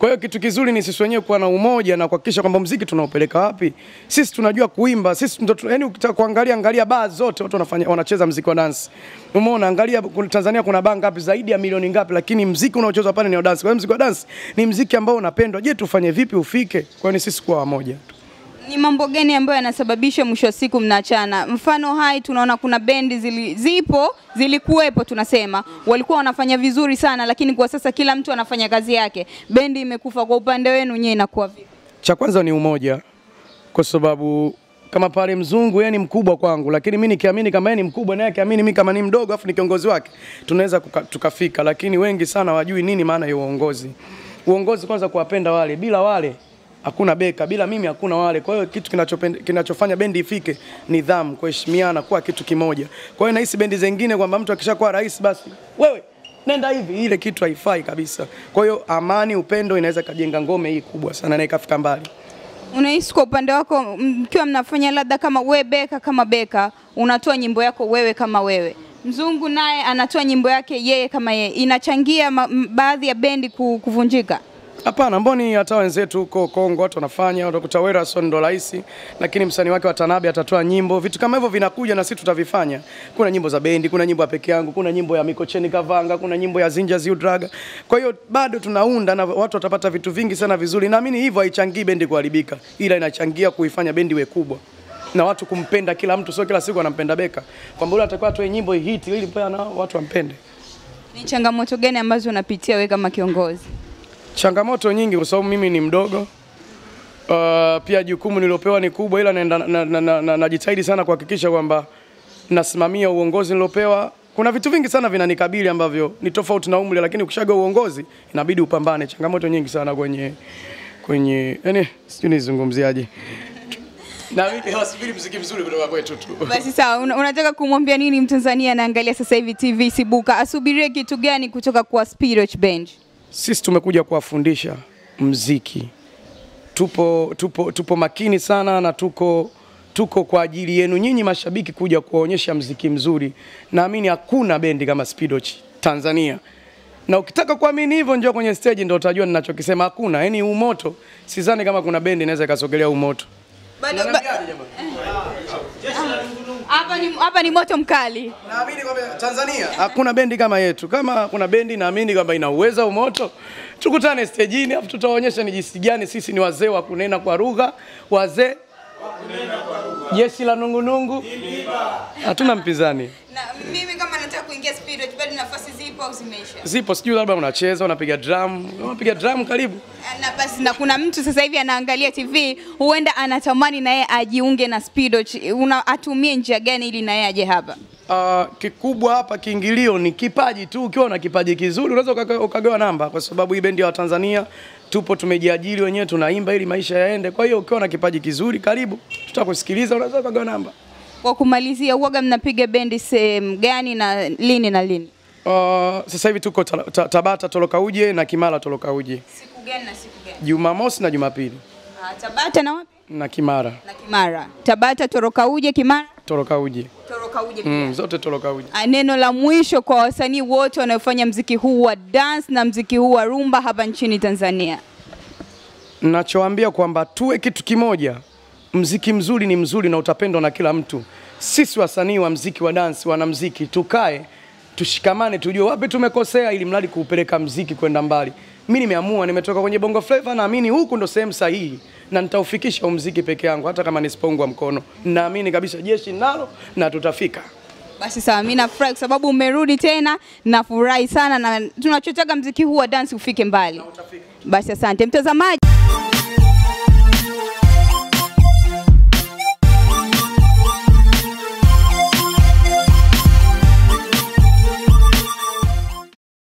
Kwa hiyo kitu kizuri ni sisi wenyewe kuwa na umoja na kuhakikisha kwamba mziki tunaupeleka wapi. Sisi tunajua kuimba, sisi ndo yani, ukitaka kuangalia angalia baa zote watu wanafanya wanacheza mziki wa dance. Umeona, angalia kuna- Tanzania kuna baa ngapi zaidi ya milioni ngapi, lakini mziki unaochezwa pale ni wa dance. Kwa hiyo mziki wa dance ni mziki ambao unapendwa. Je, tufanye vipi ufike? Kwa hiyo ni sisi kuwa wamoja. Ni mambo gani ambayo yanasababisha mwisho wa siku mnaachana? Mfano hai tunaona kuna bendi zili, zipo zilikuwepo, tunasema walikuwa wanafanya vizuri sana, lakini kwa sasa kila mtu anafanya kazi yake, bendi imekufa. Kwa upande wenu nyewe inakuwa vipi? Cha kwanza ni umoja, kwa sababu kama pale mzungu yeye ni mkubwa kwangu, lakini mimi nikiamini kama yeye ni mkubwa naye akiamini mimi kama ni mdogo afu ni kiongozi wake, tunaweza kuka- tukafika. Lakini wengi sana wajui nini maana ya uongozi. Uongozi kwanza kuwapenda wale, bila wale hakuna beka, bila mimi hakuna wale. Kwa hiyo kitu kinachopend- kinachofanya bendi ifike nidhamu, kuheshimiana, kuwa kitu kimoja. Kwa hiyo nahisi bendi zingine kwamba mtu akishakuwa rais basi wewe nenda hivi, ile kitu haifai kabisa. Kwa hiyo amani, upendo inaweza kajenga ngome hii kubwa sana na ikafika mbali. Unahisi kwa upande wako, mkiwa mnafanya labda kama we beka kama beka, unatoa nyimbo yako wewe kama wewe, mzungu naye anatoa nyimbo yake yeye kama yeye, inachangia ma, m- baadhi ya bendi ku- kuvunjika? Hapana, mboni hata wenzetu huko Kongo watu wanafanya, utakuta Werason ndo rais, lakini msanii wake wa Tanabe atatoa nyimbo. Vitu kama hivyo vinakuja na sisi tutavifanya. Kuna nyimbo za bendi, kuna nyimbo ya peke yangu, kuna nyimbo ya Mikocheni Kavanga, kuna nyimbo ya Zinja Ziudraga. Kwa hiyo bado tunaunda na watu watapata vitu vingi sana vizuri. Naamini hivyo haichangii bendi kuharibika, ila inachangia kuifanya bendi iwe kubwa na watu kumpenda kila mtu, sio kila siku anampenda Beka, kwamba yule atakuwa atoe nyimbo hit ili pia na watu wampende. Ni changamoto gani ambazo unapitia wewe kama kiongozi? Changamoto nyingi kwa sababu mimi ni mdogo. Uh, pia jukumu niliopewa ni kubwa, ila naenda na, na, na, na, najitahidi sana kuhakikisha kwamba nasimamia uongozi nilopewa. Kuna vitu vingi sana vinanikabili ambavyo ni tofauti na umri, lakini ukishaga uongozi inabidi upambane. Changamoto nyingi sana kwenye kwenye yani, sijui nizungumziaje. Na mimi wasubiri mziki mzuri kutoka kwetu tu. Basi sawa, una, unataka kumwambia nini Mtanzania anaangalia sasa hivi TV Sibuka, asubirie kitu gani kutoka kwa Spirit Band? Sisi tumekuja kuwafundisha mziki. Tupo, tupo, tupo makini sana na tuko, tuko kwa ajili yenu nyinyi mashabiki kuja kuwaonyesha mziki mzuri. Naamini hakuna bendi kama Spidoch Tanzania, na ukitaka kuamini hivyo, njoo kwenye stage ndio utajua ninachokisema. Hakuna yani umoto, sidhani kama kuna bendi inaweza ikasogelea umoto. Bado ba- Unaniambiaje jamani? hapa ni hapa ni moto mkali. Naamini kwamba Tanzania hakuna bendi kama yetu. Kama kuna bendi naamini kwamba ina uwezo umoto, tukutane stejini, afu tutaonyesha ni jinsi gani sisi ni wazee wa kunena kwa lugha, wazee jeshi la nungunungu, hatuna mpinzani. Na mimi kama nataka kuingia Spirit bado nafasi zipo au zimeisha? Zipo, sijui labda unacheza unapiga drum, unapiga drum, karibu. Na basi na kuna mtu sasa hivi anaangalia TV huenda anatamani na yeye ajiunge na Spirit. Una atumie njia gani ili na yeye aje hapa? Uh, kikubwa hapa kiingilio ni kipaji tu. Ukiwa na kipaji kizuri unaweza ukaga- ukagawa namba, kwa sababu hii bendi ya Watanzania tupo, tumejiajiri wenyewe, tunaimba ili maisha yaende. Kwa hiyo ukiwa na kipaji kizuri, karibu, tutakusikiliza, unaweza ukagawa namba. Kwa kumalizia, uoga mnapiga bendi sehemu gani na lini na lini? Uh, sasa hivi tuko ta, ta, Tabata Toloka Uje na Kimara Toloka Uje, Siku gani na siku gani? Jumamosi na Jumapili Ah, Tabata na wapi? na Kimara Na Kimara. Tabata, Toroka Uje, Kimara, Toloka Uje Toroka Uje. pia. mm, zote Toloka Uje. Ah, Neno la mwisho kwa wasanii wote wanaofanya mziki huu wa dance na mziki huu wa rumba hapa nchini Tanzania. Nachoambia kwamba tuwe kitu kimoja. Mziki mzuri ni mzuri na utapendwa na kila mtu. Sisi wasanii wa mziki wa dance, wanamziki, tukae tushikamane, tujue wapi tumekosea, ili mradi kuupeleka mziki kwenda mbali. Mimi nimeamua, nimetoka kwenye bongo flava, naamini huku ndo sehemu sahihi na nitaufikisha huu mziki peke yangu, hata kama nisipoungwa mkono. Naamini kabisa jeshi nalo na tutafika. Basi sawa, mimi nafurahi kwa sababu umerudi tena, nafurahi sana na tunachotaka mziki huu wa dance ufike mbali. Basi asante mtazamaji.